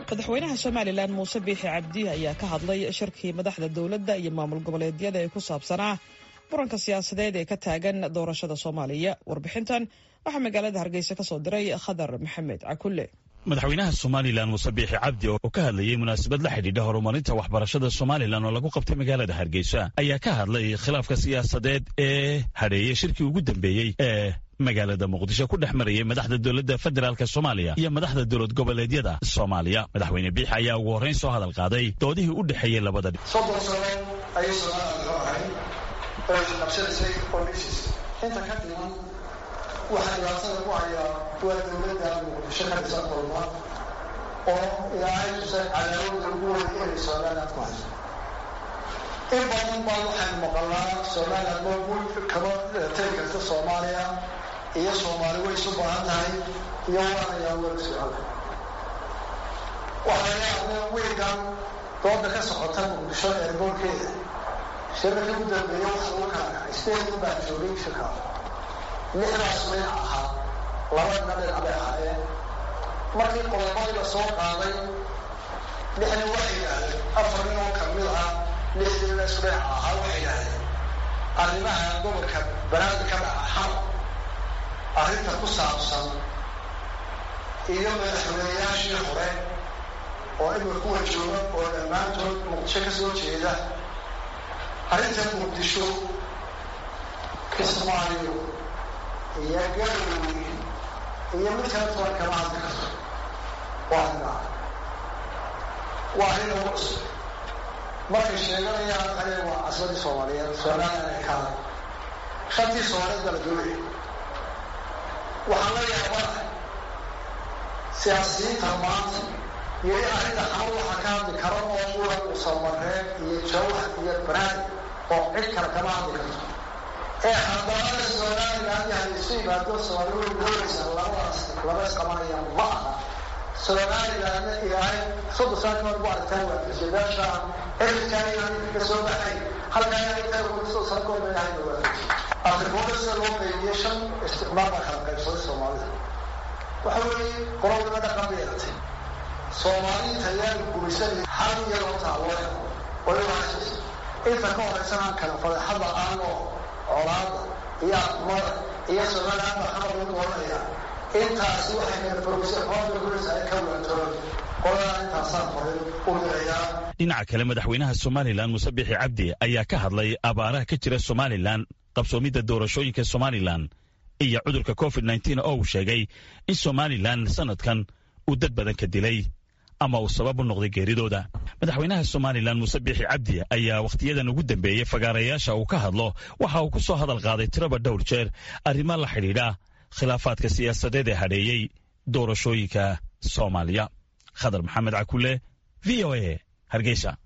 madaxweynaha somalilan muuse biixi cabdi ayaa ka hadlay shirkii madaxda dowladda iyo maamul goboleedyada ee ku saabsanaa muranka siyaasadeed ee ka taagan doorashada soomaaliya warbixintan waxaa magaalada hargeysa ka soo diray khadar maxamed cakulle madaxweynaha somalilan muuse biixi cabdi oo ka hadlayay munaasabad la xidhiidha horumarinta waxbarashada somalilan oo lagu qabtay magaalada hargeysa ayaa ka hadlay khilaafka siyaasadeed ee hadheeyey shirkii ugu dambeeyey ee magaalada muqdisho ku dhex marayay madaxda dowladda federaalk soomaaliya iyo madaxda dowlad goboleedyada soomaaliya madaxweyne biixi ayaa ugu horrayn soo hadal qaaday doodihii u dhexeeyey labada dhi soddon sano ayay soomaalida loo ahay oo isqabsanaysay oo dhisis inta ka dhiman waxaa dhibaatada ku hayaa waa dowladda muqdisho ka dhisan kulma oo ilaahay tusay cadaawada ugu weyn inay somaliland ku hayso in badan baa waxaynu maqalnaa somaliland moogul kama tegi karta soomaaliya iyo soomaali way isu baahan tahay iyo waanayaa wala socona waxaa laga hadlay wiilkan dooda ka socota muqdisho eerboorkeeda shirarka ugu dambeeya waxa lagu kala kacay sideed baa joogay shirkaas lixdaas dhinac ahaa labadna dhinac bay ahaayeen markii qodobadii la soo qaaday lixnin waxay yidhaahdeen afar nin oo kamid ah lixdiina isku dhinac ahaa waxay yidhaahdeen arrimaha gobolka banaadi ka dhaca xal arrinta ku saabsan iyo madaxweynayaashii hore oo imika kuwa jooga oo dhammaantood muqdisho ka soo jeeda arrinta muqdisho kismaayo iyo galowey iyo mid kala toban kama hadli karto waa arrinaa waa arrin ugu cusub markay sheeganayaan kale waa casbadii soomaaliyeed somaliland ay kaada shantii soomaaliyeed baa la doonaya waxaan la yaabana siyaasiyiinta maanta yeli arrinta xamar waxaa ka hadli karo oo ula musamareen iyo jawhar iyo banaadi oo cid kale kama hadli karto ee haddana somaliland yahay isu yimaado soomaali way doonaysaa labadaas laba isqabanaya ma aha somalilandna ilaahay soddon sano kahor bu aragtaan waa presidensha xilkaa inaan ka soo baxay halkaa inaan soddon sano kahor ilaahay waa afrikooda sida loo qeybiye shan isticmaal baa kala qaybsaday soomaalida waxa weeye qorodima dhaqan bay yeelatay soomaaliinta ayaan gumaysanay hal iyadoo taawaya way wahaysa inta ka horeysana aan kala fadeexada aanoo colaada iyo aqmada iyo somaliland baa xamar lagu oranaya intaasi waxay kala fogisay qoomka gulaysa ay ka waantoon qoladaa intaasaan horay u dirayaa dhinaca kale madaxweynaha somalilan muuse biixi cabdi ayaa ka hadlay abaaraha ka jira somalilan qabsoomidda doorashooyinka somalilan iyo cudurka covid nteen oo uu sheegay in somalilan sanadkan uu dad badan ka dilay ama uu sabab u noqday geeridooda madaxweynaha somalilan muuse biixi cabdi ayaa wakhtiyadan ugu dambeeyey fagaarayaasha uu ka hadlo waxa uu ku soo hadal qaaday tiraba dhowr jeer arrimo la xidhiidha khilaafaadka siyaasadeed ee hadheeyey doorashooyinka soomaaliya khadar maxamed cakulle v o a hargeysa